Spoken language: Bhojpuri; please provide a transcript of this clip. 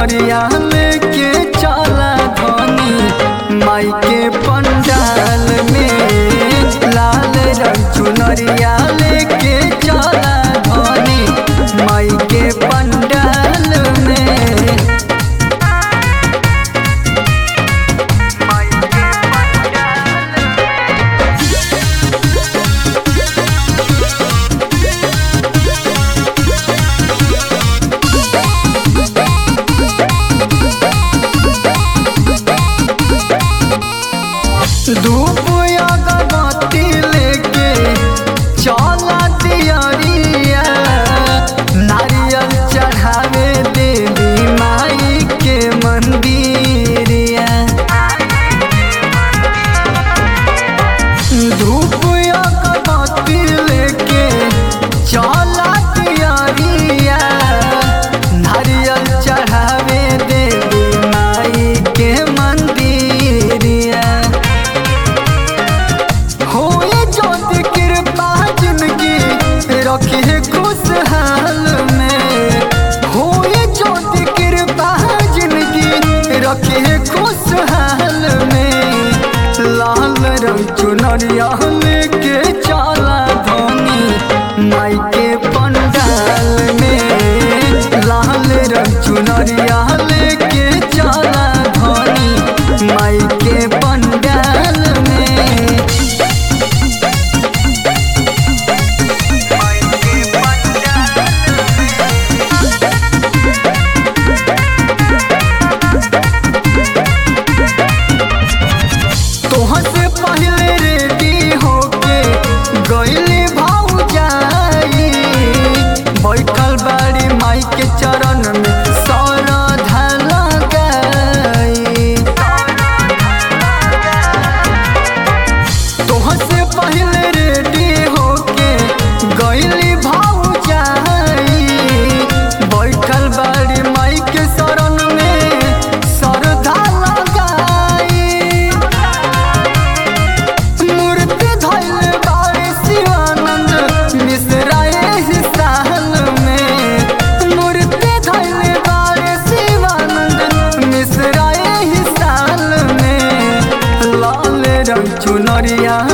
चुनरिया लेके चला धनी माई के पंडाल में लाल रंग चुनरिया लेके चला धनी माई के पंडाल में माई के पंडाल धूप अगरबत्ती लेके चला दियरिया नारियल चढ़ावे देवी माई के मंदिरिया धूप अगरबत्ती लेके चला दियरिया नारियल चढ़ावे देवी माई के मंदिरिया होए जोत कृपा जिंदगी रखिए खुशहाल में होए जोत कृपा जिंदगी रखिए खुशहाल में लाल रंग चुनरिया लेके चला धोनी माई के पंडाल में लाल रंग चुनरिया लेके चला धोनी माई के पंडाल में तोहर से पहले रेडी होके गईली भौजाई बैठल बाड़ी माई के चरण में सरधा लगाई तोहर से पहले रेडी होके गईली भौजाई बैठल बाड़ी माई के शरण में सरधा लगाई मूर्ति धैल बारे शिवानंद मिश्रा एहि साल में मूर्ति धैल बारे शिवानंद मिश्रा एहि साल में लाल रंग चुनरिया